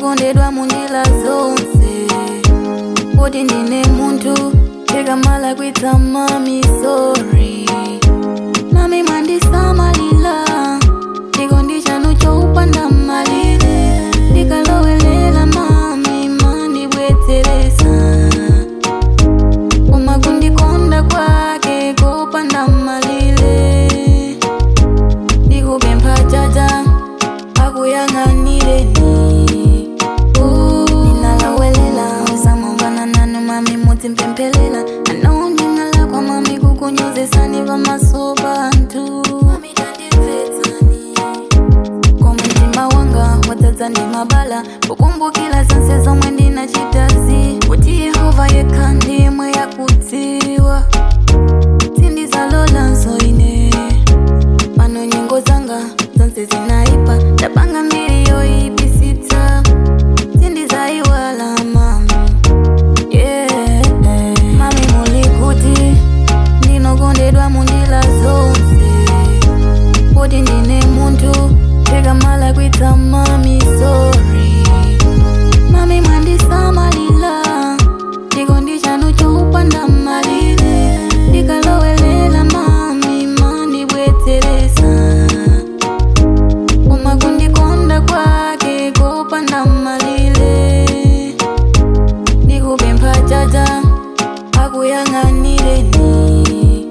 ndinokondedwa munjira zonse kuti ndine munthu tikamala kwitsa mami sorry mami mwandisamalira chikondi chanu choupanda malire ndikalowelela mami mandibwetseresa koma kundikonda kwake kopanda malire ndikupempha chacha akuyang'anireni ndinalawelela usamamvana nanu mami mudzimpemphelela ano ndinalakwa mami kukunyozesani pamaso panthu koma mtima wanga wadzadza ndi mabala kukumbukira zonse zomwe ndinachitazi kuti yehova yekha ndimwe yakudziwa sindizalolanso ine pano nyengo zanga zonse zinaipa ndapanga mbiri yoyipitsitsa sindizayiwala mami yeah. mami muli kuti ndinokondedwa munjira zonse kuti ndine munthu tikamala kwitsa mami sorry mami mwandisamalira chikondi chanu choupanda malire ndikalowelela mami mandibwetseresa koma kundikonda kwake kopanda malire ndikupempha chacha akuyang'anireni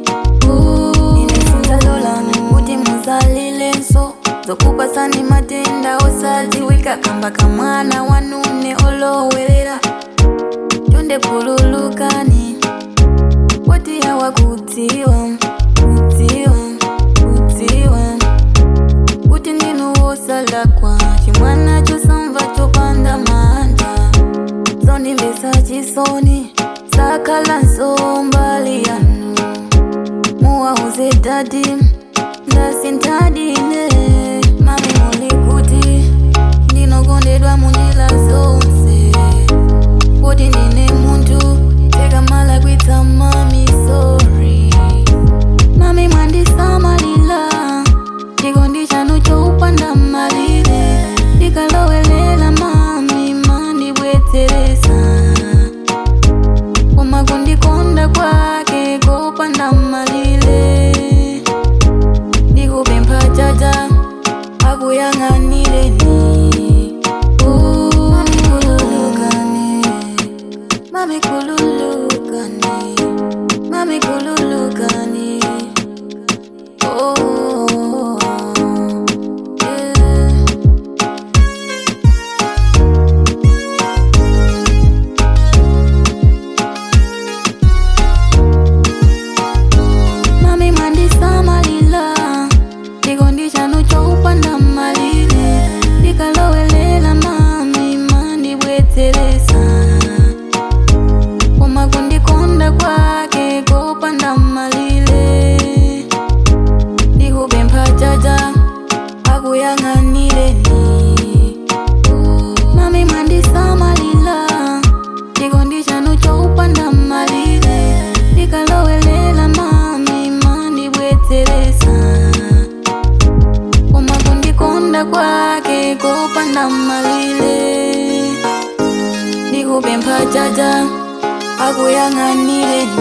ine sinzalolani kuti muzalilenso zokupasani matenda osadziwika kamba kamwana wanune olowerera chonde khululukani kuti yawa kudziwa kudziwa kudziwa kuti ndinu wosalakwa chimwana chosamva chopanda manda zondimbesa chisoni sakhala nsombali yanu muwauze dadi ndasintadine mami muli kuti ndinokondedwa munjira zonse kuti ndine munthu tikamala kwitsa mami sorry mami mwandisamalira chikondi chanu choupanda malire ndikalowelela mami mandibwetseresa koma kundikonda kwake kopanda malire ndikupempha chacha akuyang'anireni mami kululukani mami kululukani mami kululukani oh, yeah. mami mwandisamalira chikondi chanu choupanda malire ndikalowelela mami mandibwetseresa koma kundikonda kwake kopanda malire ndikupempha chacha akuyang'anireni mami mwandisamalira chikondi chanu choupanda malire ndikalowelela mami mandibwetseresa koma kundikonda kwake kopanda malire ndikupempha chacha akuyang'anireni